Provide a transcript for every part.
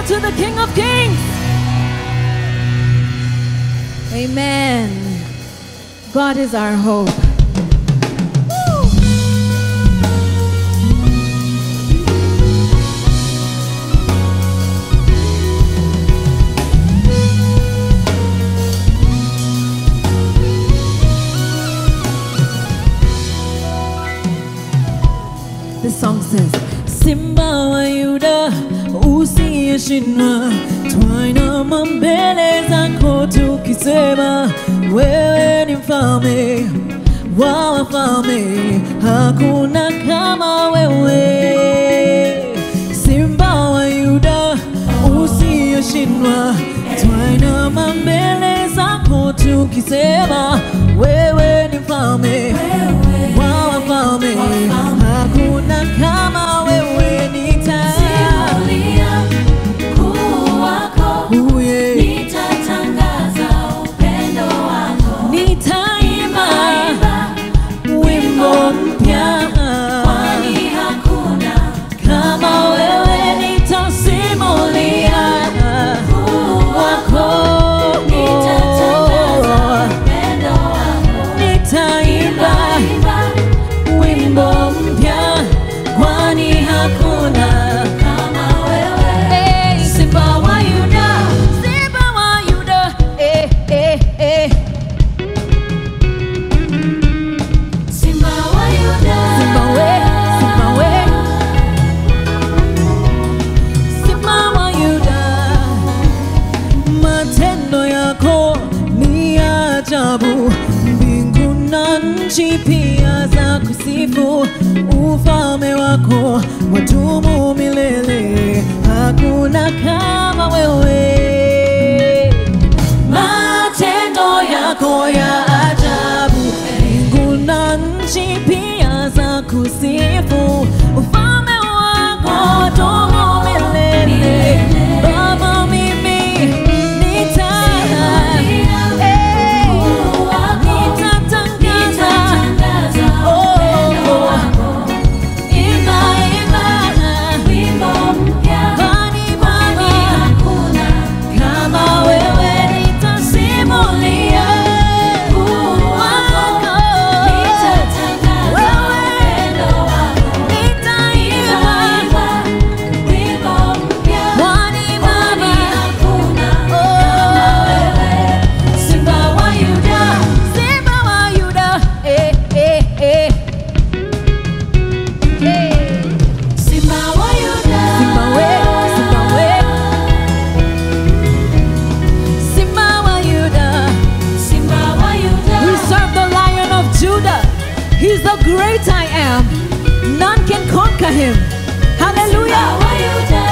to the King of Kings. Amen. God is our hope. Woo. This song says, Simba wa Yuda usiyeshindwa, twainama mbele zako tukisema, wewe ni mfalme wa wafalme, hakuna kama wewe. Simba wa Yuda usiyeshindwa, twainama mbele zako tukisema, wewe ni mfalme wa wafalme, hakuna kama wewe. Nita Simulia ukuu wako, Oh, yeah. nitatangaza upendo wako. nitaimba Imba, wimbo mpya kwani hakuna kama wewe, nitasimulia ukuu wako. wako, Nitatangaza upendo wako. nitaimba Imba, wimbo mpya, kwani hakuna kama wewe. Hey, Simba wa Yuda, Simba wa Yuda, eh, eh, eh. Simba wa Yuda. Simba we, Simba we. Simba wa Yuda, matendo yako ni ya ajabu, mbingu na nchi pia za kusifu. Ufalme wako wadumu milele, hakuna kama wewe. Matendo yako ya ajabu, mbingu na nchi pia za kusifu. Ufalme wako wadumu milele. Baba, mimi nita eh, Ukuu wako. nitatangaza Nitatangaza Oh, upendo oh. wako. imba, imba, Wimbo mpya, kwani kwani Baba hakuna kama wewe nitasimulia ukuu wako. Nitatangaza upendo wako. nitaimba Nitaimba wimbo mpya, kwani kwani Baba hakuna kama wewe. Simba wa Yuda, Simba wa Yuda, eh, eh, eh. Eh. Simba wa Yuda. Simba we, Simba we. Simba wa Yuda. Simba wa Yuda. We serve the Lion of Judah. He's the great I am. None can conquer him. Simba Hallelujah. wa Yuda.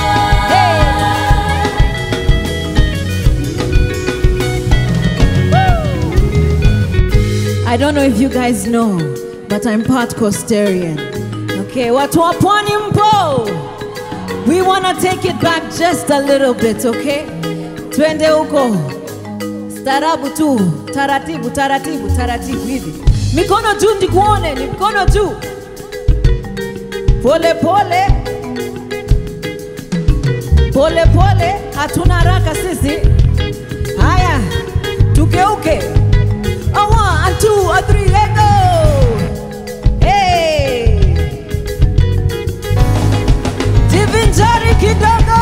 I don't know if you guys know, but I'm part Costarian. Okay, watu wa pwani mpo. We want to take it back just a little bit, okay? Twende huko. Starabu tu, taratibu, taratibu, taratibu hivi. Mikono juu ndikuone, ni mkono juu. Pole pole. Pole pole, hatuna haraka sisi. Haya, tugeuke. A one, a two, a three, let go. Hey. Jivinjari kidogo.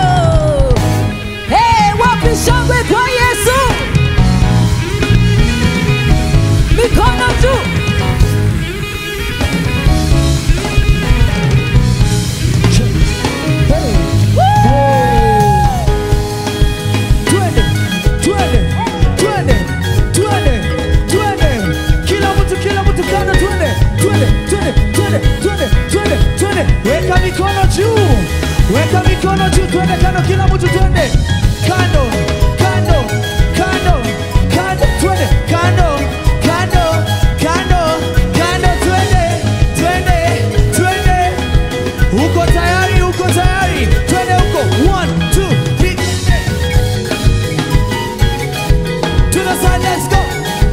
Hey, wapi shangwe kwa Yesu? Mikono juu. Twende, twende, twende, twende, twende. Kila mtu, kila mtu kando, twende, twende, twende, twende, twende, twende, twende. Weka mikono juu, weka mikono juu, twende kando, kila mtu twende. Kando, kando, kando, kando, twende, kando, kando, kando, kando, twende, twende, twende. Uko tayari, uko tayari, twende huko. One, two, three. To the side, let's go.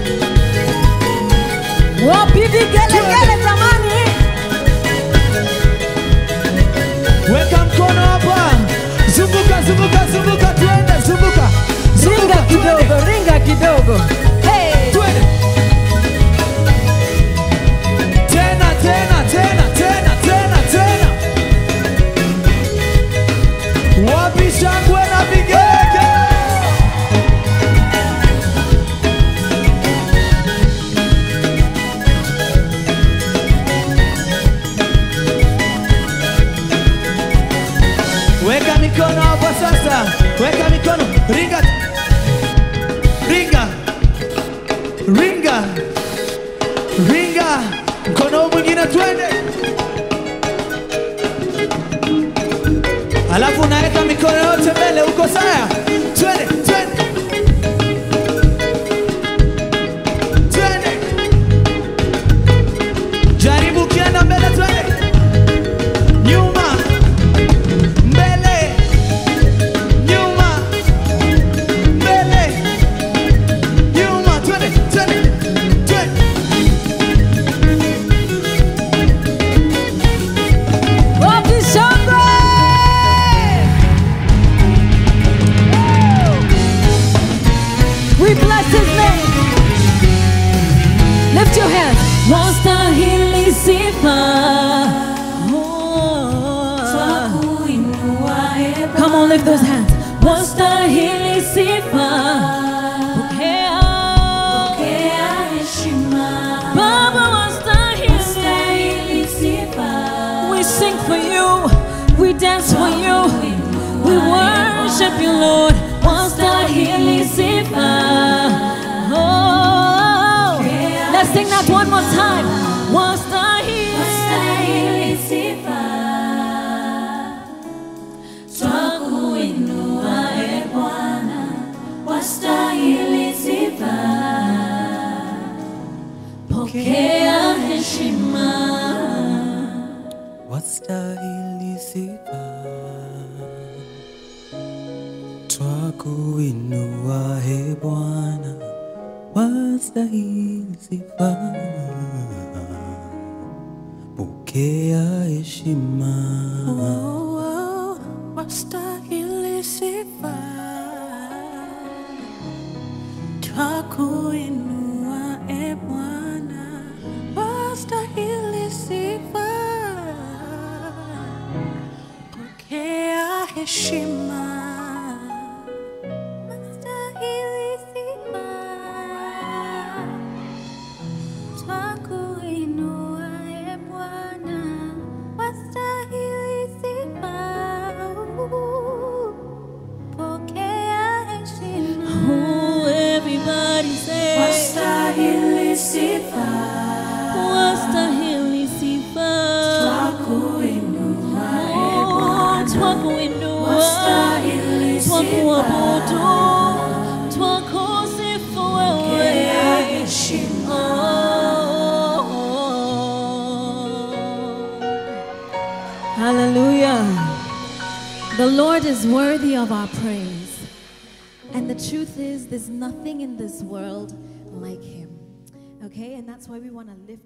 Wapi vigelegele jamani? Weka mkono hapa, zunguka Wapi shangwe na vigege? Weka mikono hapo sasa, weka mikono, ringa, ringa, ringa, ringa, mkono huu mwingine, twende. Alafu unaweka mikono yote mbele, uko sawa? Twende, twende, twende, jaribu ukienda mbele, twende, nyuma mbele, nyuma, mbele, nyuma, twende, twende, twende. Wapi shangwe? We bless his name. Lift your hands. Wastahili sifa, Oh. twakuinua e Come on, lift those hands. Wastahili sifa, Pokea. pokea heshima. Baba wastahili. Wastahili sifa, We sing for you. We dance for you. We worship you, Lord. Wastahili sifa. Oh. Let's sing that one more time. Wastahili. wastahili sifa. Twakuinua e Bwana, wastahili sifa. Pokea heshima. wastahili sifa, twakuinua he Bwana, wastahili sifa, pokea heshima. Wastahili sifa, twakuinua e Bwana, wastahili sifa, pokea heshima. Wastahili sifa, twakuinua e Bwana, wastahili sifa, pokea heshima. Oh, everybody say. Wastahili sifa, Wastahili sifa. twakuinua e Oh, twakuinua. Wastahili sifa, Twakuabudu. Twakusifu pokea wewe. heshima. Hallelujah. The Lord is worthy of our praise. And the truth is, there's nothing in this world like Him. Okay? And that's why we want to lift